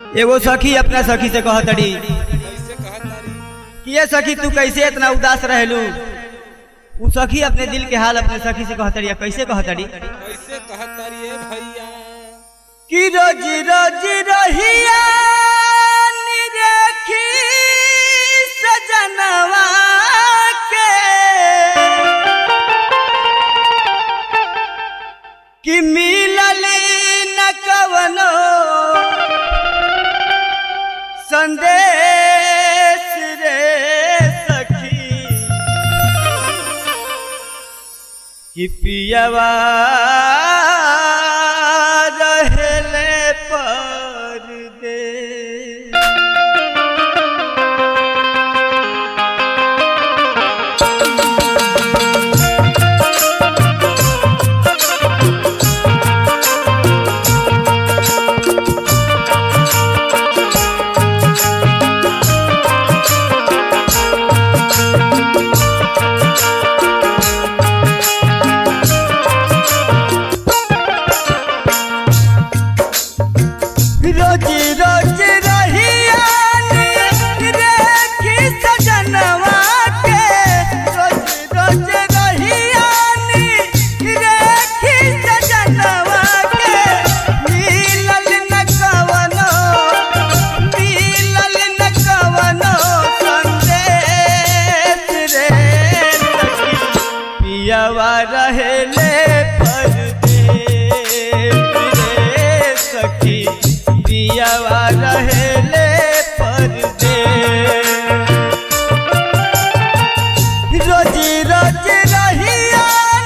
एगो सखी अपना सखी से कहतड़ी कैसे कहत तारी कि ये सखी तू कैसे इतना उदास रहलू उ सखी अपने दिल के हाल अपने सखी से कहतड़ी या कैसे कहतड़ी कैसे कहत तारी ए भैया कि रोज रोज रहिया निरखी सजनवा के कि मिलल न कवनो संदेश रे सखी कि पियवा रहले पर दे रोज रोज रहिया देखी सजनवा के रोज रोज रहिया देखी सजनवा के मिलल न कवनो मिलल न कवनो संदेश रे सखी पियवा रहेले परदेश रे सखी पियवा रहेले परदेश रोजी रोज रहिया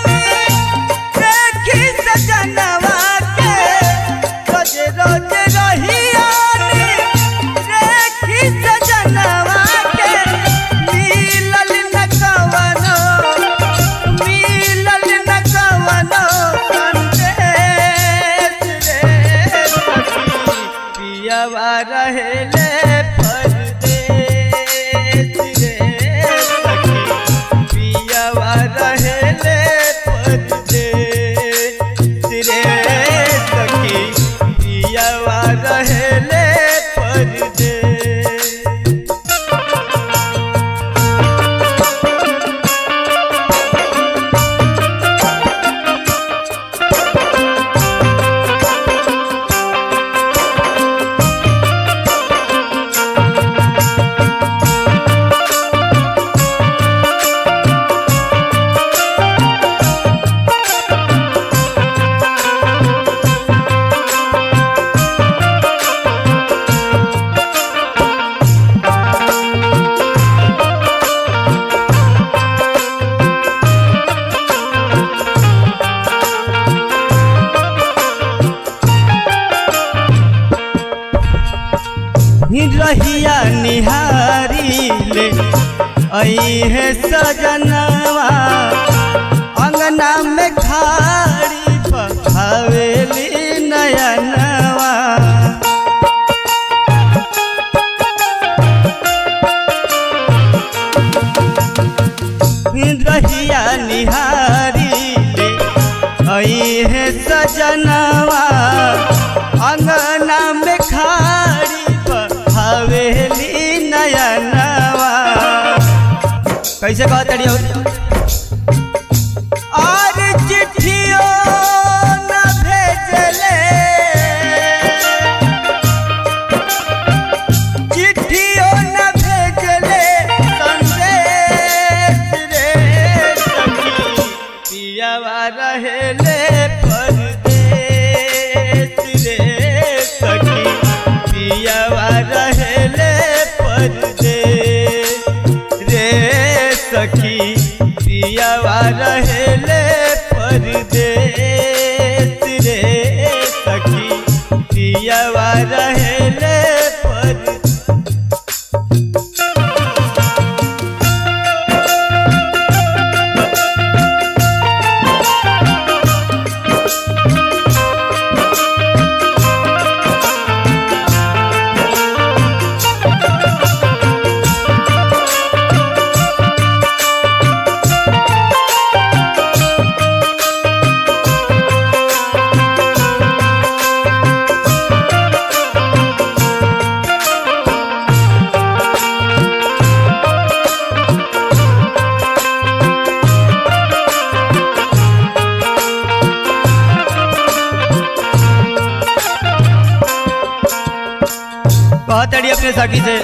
देखी सजनवा के रोज रोज रहिया देखी सजनवा के मिलल न कवनो मिलल न कवनो संदेश रे सखी पियवा रहेले परदेश रे सखी पियवा रहेले परदेश रे सखी पियवा रहेले परदेश रहिया निहारी ले आई है सजनवा अंगना में खाड़ी पहावेली नयनवा रहिया निहारी ले आई है सजनवा अंगना में खाड़ी हवेली नयनवा कैसे कहतड़ी हो और चिट्ठियों न भेजले चिट्ठियों न भेजले संदेश रे सखी पियवा रहेले परदेश रे सखी पियवा रहेले परदेश रे सखी पियवा रहेले परदेश रे सखी पियवा रहेले परदेश कहतड़ी अपने सखी से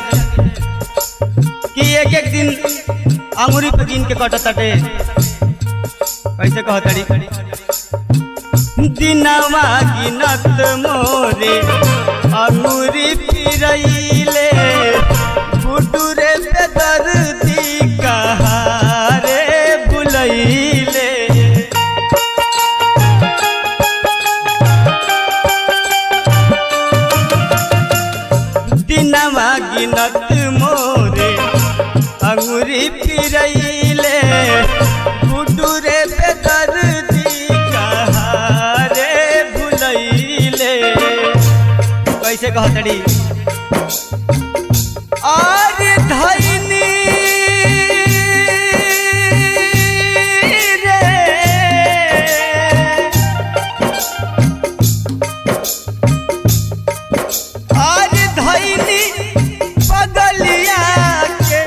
कि एक एक दिन अंगूरी पे गिन के कटत ताटे कैसे कहतड़ी दिनवा गिनत मोरे अंगूरी फिरैले बुटुरे पे दर्दी कहारे बुलैले दिनवा गिनत मोरे अंगूरी फिरैले गुडुरे पे दर्दी कहारे भुलैले कैसे कहतड़ी और धैनी रे आज धैनी पगलिया के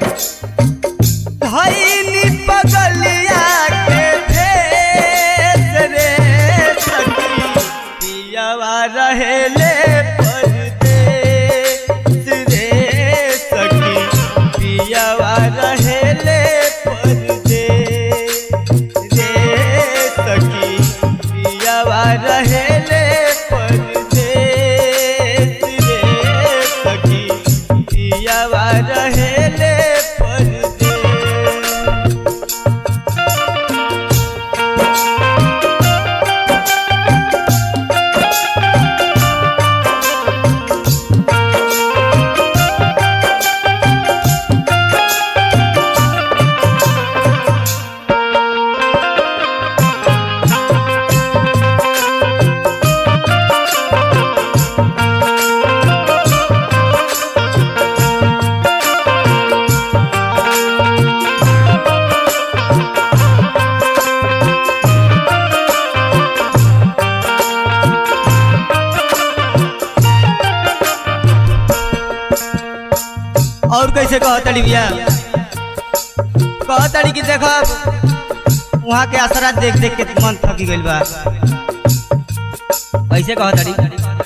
धैनी पगलिया के भेष रे सखी पियावा रहेले परदेस रे सखी पियावा रहेले परदेस रे सखी पियावा रहेले परदेस रे सखी पियावा रहेले परदेस और कैसे कहतड़ी भैया कहतड़ी कि देखब वहाँ के असरा देख देख के मन थकी गइल बा कैसे कहतड़ी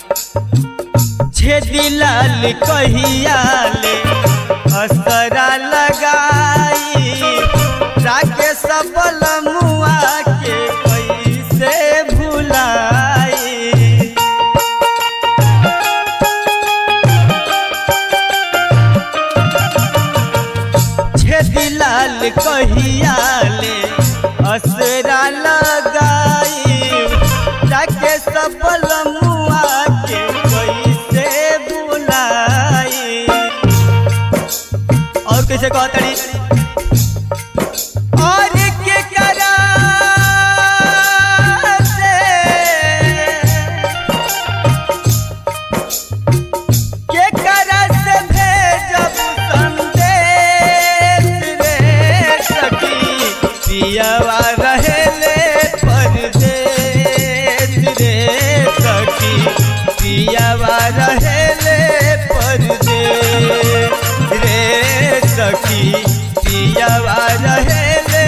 छेदी लाल कहिया ले असरा लगाई राके सबल मुआ के कैसे भुलाई छेदी लाल कहिया ले असरा लगाई जाके सफल मुआ के कैसे बुलाई और कैसे कहतड़ी और के करा से के करस भेजब संदेश रे सखी पियवा रहेले परदेश रे सखी पियवा रहेले परदेश रे सखी पियवा रहेले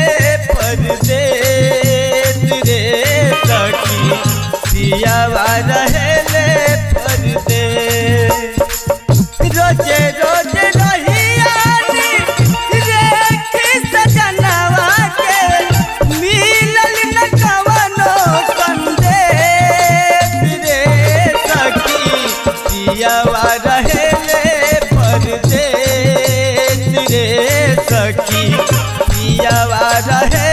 परदेश रे सखी पियवा रहेले परदेश रोजे रोजे रहियानी रेखी सजनवा के मिलल न कवनो संदेश रे सखी पियवा रहेले परदेश रे सखी पियवा रहे